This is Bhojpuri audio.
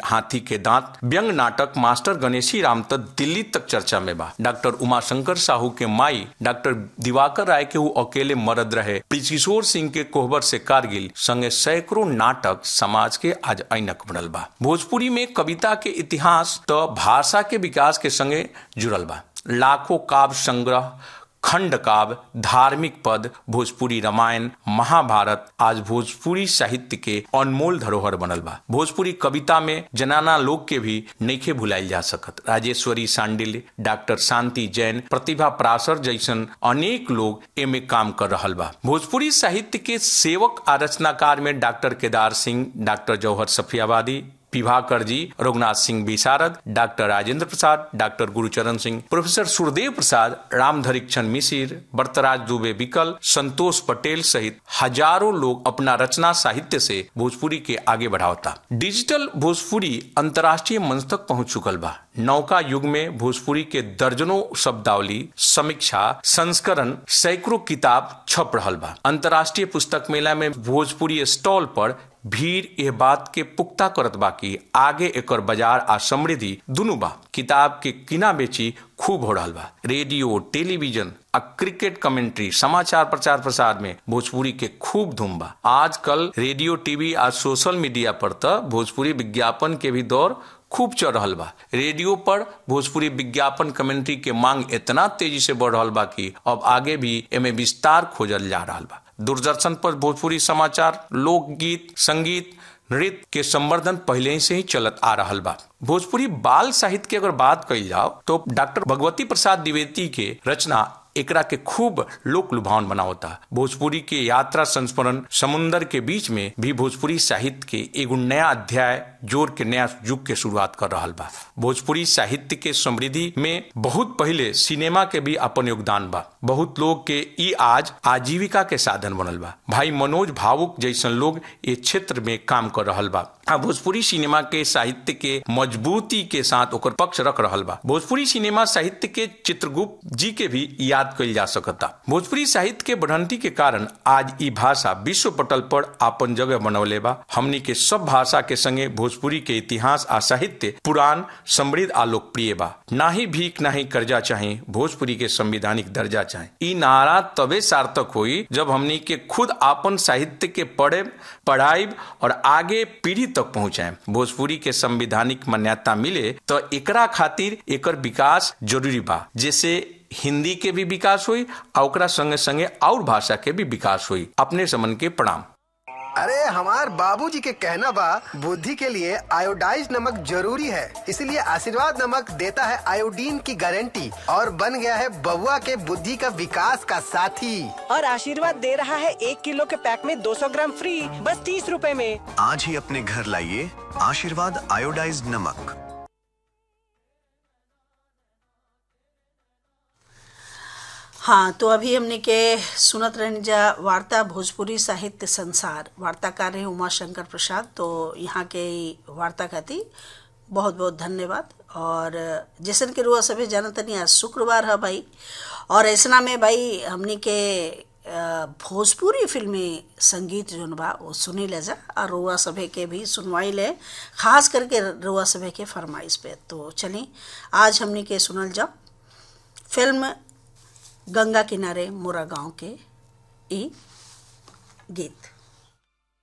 हाथी के दांत व्यंग नाटक मास्टर गणेशी राम तक दिल्ली तक चर्चा में बा डॉक्टर उमाशंकर साहू के माई डॉक्टर दिवाकर राय के वो अकेले मरद रहे किशोर सिंह के कोहबर से कारगिल संगे सैकड़ों नाटक समाज के आज ऐनक बनल बा भोजपुरी में कविता के इतिहास तो भाषा के विकास के संगे जुड़ल बा लाखों काव्य संग्रह खंड काव्य धार्मिक पद भोजपुरी रामायण महाभारत आज भोजपुरी साहित्य के अनमोल धरोहर बनल बा भोजपुरी कविता में जनाना लोग के भी नईखे भुलाइल जा सकत राजेश्वरी सांडिल डॉक्टर शांति जैन प्रतिभा प्रासर जैसन अनेक लोग एमे काम कर रहल बा भोजपुरी साहित्य के सेवक आ रचनाकार में doctor Kedar Singh doctor Jauhar Safiyabadi Vibhakar ji Raghunath Singh Visharad doctor Rajendra Prasad doctor Gurucharan Singh professor Surdev Prasad Ramdharik Chand Misir Baratraj Dubey Vikal Santosh Patel सहित हजारों लोग अपना रचना साहित्य से भोजपुरी के आगे बढ़ावता डिजिटल भोजपुरी अंतर्राष्ट्रीय मंच तक पहुंच चुकल बा नौका युग में भोजपुरी के दर्जनों शब्दावली समीक्षा संस्करण सैकड़ों किताब छप रहल बा अंतर्राष्ट्रीय पुस्तक मेला में भोजपुरी स्टॉल पर भीड़ यह बात के पुख्ता करत बा कि आगे एकर बाजार आ समृद्धि दुनू बा किताब के किना बेची खूब हो रहा बा रेडियो टेलीविजन आ क्रिकेट कमेंट्री समाचार प्रचार प्रसार में भोजपुरी के खूब धूम बा आजकल रेडियो टीवी आ सोशल मीडिया पर तो भोजपुरी विज्ञापन के भी दौर खूब चल रहा बा रेडियो पर भोजपुरी विज्ञापन कमेंट्री के मांग इतना तेजी से बढ़ रहा बा कि अब आगे भी एमे विस्तार खोजल जा रहा बा दूरदर्शन पर भोजपुरी समाचार लोकगीत संगीत नृत्य के संवर्धन पहले ही से ही चलत आ रहा बा भोजपुरी बाल साहित्य की अगर बात कही जाओ तो डॉक्टर भगवती प्रसाद द्विवेदी के रचना एकरा के खूब लोक लुभावन बनावता भोजपुरी के यात्रा संस्मरण समुन्दर के बीच में भी भोजपुरी साहित्य के एगो नया अध्याय जोर के नया युग के शुरुआत कर रहा बा भोजपुरी साहित्य के समृद्धि में बहुत पहले सिनेमा के भी अपन योगदान बा बहुत लोग के ई आज आजीविका के साधन बनल बा भाई मनोज भावुक जैसन लोग ये क्षेत्र में काम कर रहा बा आ भोजपुरी सिनेमा के साहित्य के मजबूती के साथ ओकर पक्ष रख रहा बा भोजपुरी सिनेमा साहित्य के चित्रगुप्त जी के भी याद कल जा सकता भोजपुरी साहित्य के बढ़ंती के कारण आज ई भाषा विश्व पटल पर आपन जगह बनौले बा हमनी के सब भाषा के संगे भोजपुरी के इतिहास आ साहित्य पुरान समृद्ध आ लोकप्रिय बा ना ही भीख ना ही कर्जा चाहे भोजपुरी के संविधानिक दर्जा चाहे ई नारा तबे सार्थक हुई जब हमनी के खुद आपन साहित्य के पढ़े पढ़ाई और आगे पीढ़ी तक पहुंचाए भोजपुरी के संविधानिक मान्यता मिले तो एकरा खातिर एकर विकास जरूरी बा जैसे हिंदी के भी विकास हुई और ओकरा संगे संगे और भाषा के भी विकास हुई अपने समन के प्रणाम अरे हमार बाबूजी के कहना बा बुद्धि के लिए आयोडाइज नमक जरूरी है इसलिए आशीर्वाद नमक देता है आयोडीन की गारंटी और बन गया है बबुआ के बुद्धि का विकास का साथी और आशीर्वाद दे रहा है एक किलो के पैक में 200 ग्राम फ्री बस तीस रूपए में आज ही अपने घर लाइए आशीर्वाद आयोडाइज्ड नमक हाँ तो अभी हमने के सुनत रहनी जा वार्ता भोजपुरी साहित्य संसार वार्ताकार है उमा शंकर प्रसाद तो यहाँ के ई वार्ता खातिर बहुत बहुत धन्यवाद और जैसन के रुआ सभी जानत तनी आज शुक्रवार है भाई और ऐसना में भाई हमने के अ, भोजपुरी फिल्मी संगीत जोन बा वो सुनी ले जा और रुआ सभे के भी सुनवाई ले खास करके रुआ सभे के फरमाइश पे तो चली आज हमने के सुनल जाओ फिल्म गंगा किनारे मोरा गांव के ई गीत